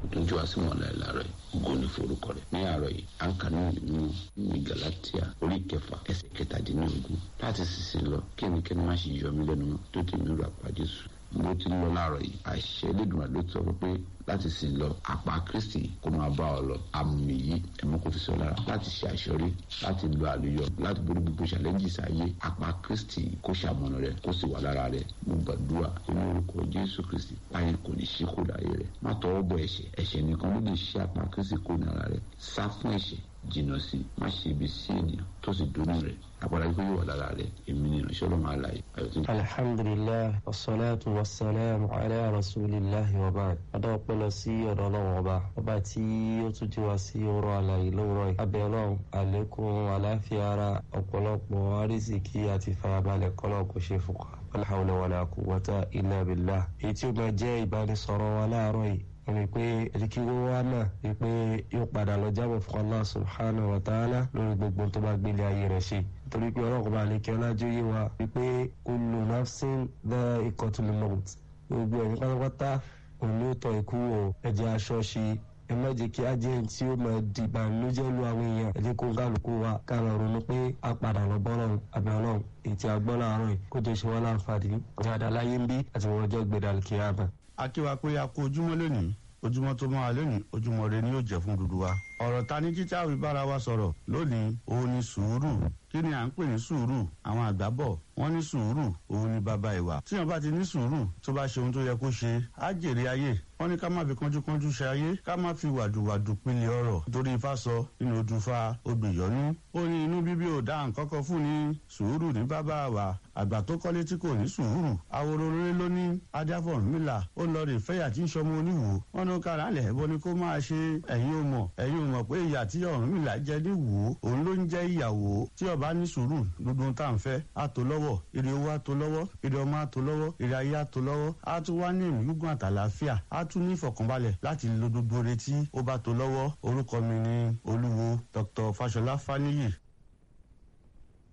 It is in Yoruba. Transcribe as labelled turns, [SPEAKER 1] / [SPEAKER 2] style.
[SPEAKER 1] tó ń jọ wá sí wọn láì láàárọ̀ yìí ògo ní forúkọ rẹ̀ ní àárọ̀ yìí à ń kà ní ìlú ní galatia orí kẹfà ẹsẹ̀ kẹtàdínlógún láti sísè lọ kí ẹnikẹ́ni má ṣe yọ mí lẹ́nu mọ́ tó ti mi rà pàdé sùn bó ti lọ láàárọ̀ yìí àṣẹ Elédùmarè ló sọ pé láti sìn lọ àpá Kristi kó máa bá ọ lọ àmì yìí ẹmọ kò fi sọ lára láti ṣe àṣọrí láti lo àlùyọ láti borí gbogbo challenges ayé àpá Kristi kó ṣàmọ̀nà rẹ kó sì wà lára rẹ mo gbàdúrà ní orúkọ Jésù Kristi báyìí kò ní ṣe kó láyé rẹ má tọwọ́ bọ ẹ̀ṣẹ̀ ẹ̀ṣẹ̀ nìkan ló lè ṣe àpá Kristi kó ní ara rẹ sá fún ẹ̀ṣẹ̀ jìnnà sí má ṣe ibi sí ènìyàn tó sì dúró rẹ àpàdé kó yóò wà lára rẹ èmi ni ìránṣẹ́ ọlọ́run àlàyé àyọ̀tún.
[SPEAKER 2] alhamdulilah wasalaatu wasalaamu ala rasulillahi wa baad adá ọpẹ́ lọ sí ọ̀dọ̀ ọlọ́run ọba ọba tí ó tún jí wa sí ọ̀rọ̀ àlàyé lówùrọ̀ yìí abẹ́ ọlọ́run àlékún àláfíà ara ọ̀pọ̀lọpọ̀ àrísìkí àti farabalẹ̀ kọ́lọ̀ kò ṣe fún wa wala hawla wala quwwata illa billah èyí tí ó máa jẹ́ ìbánisọ̀rọ̀ wa láàárọ̀ yìí ẹni pé ẹdíkí wọ́n wá náà ni pé yóò padà lọ jábọ̀ fún Allah subhanahu wa ta'ala lórí gbogbo tó bá gbélé ayé rẹ̀ ṣe nítorí pé ọlọ́run bá lè kí ọlájú yé wa wípé kullu nafsin dha'iqatul maut gbogbo ẹ̀yìn pátápátá òun ló tọ́ ikú o ẹ̀jẹ̀ aṣọ ṣe ẹ má jẹ́ kí ajẹ́ tí ó máa di ìbànújẹ́ lu àwọn èèyàn ẹ jẹ́ kó kálukú wa ká lọ ronú pé a padà lọ bọ́ lọ́run àbẹ̀ ọlọ́run ètí agbọ́n láàárọ̀ yìí kó tó ṣe wọ́n láǹfààní dáadáa láyé ń bí àti wọ́n ọjọ́ gbẹdàlù kíyàmá
[SPEAKER 3] akíwa pé a kó ojúmọ́ lónìí ojúmọ́ tó máa lónìí ojúmọ́ rẹ ni yóò jẹ́ fún dúdú wa. ọ̀rọ̀ ta ní títí àwọn ìbára wa sọ̀rọ̀ lónìí òun ni sùúrù kí ni à ń pè ní sùúrù àwọn àgbà bọ̀ wọ́n ní sùúrù òun ni bàbá ìwà. tíyan bá ti ní sùúrù tó bá ṣe ohun tó yẹ kó ṣe á jèrè ayé wọ́n ní ká má fi kánjúkánjú ṣe ayé ká má fi wàdùwàdù pinlẹ̀ ọ̀rọ̀ nítorí ifá sọ nínú odùnfà odùyọ́nú. ó ní inú bíbí ò dá nǹkan kan fún ni sùúrù ní bàbá wa àgbà tó kọ́lé tí kò ní sùúrù àwòrò rere ló ní adáfọ̀rúnmìlà ó lọ rè fẹ́yà tí ń sọmọ oníwò wọn ní kára lẹ̀ ẹ̀bọ ni kó máa ṣe ẹ̀yin ò mọ̀ ẹ̀yin ò mọ̀ pé ìyà tí Ọ̀rúnmìlà jẹ ní wò ó òun ló ń jẹ́ ìyàwó tí ọba ní sùúrù gbogbo tá à ń fẹ́ á tó lọ́wọ́ ire owó á tó lọ́wọ́ ire ọmọ á tó lọ́wọ́ ire ayé á tó lọ́wọ́ á tún wá ní ìlú gígùn àtàlàáfíà á tún ní ìfọ̀kànbalẹ̀ láti lo gbogbo retí ó bá tó lọ́wọ́ orúkọ mi ni olúwo Dr. Fáṣọlá Fáníyì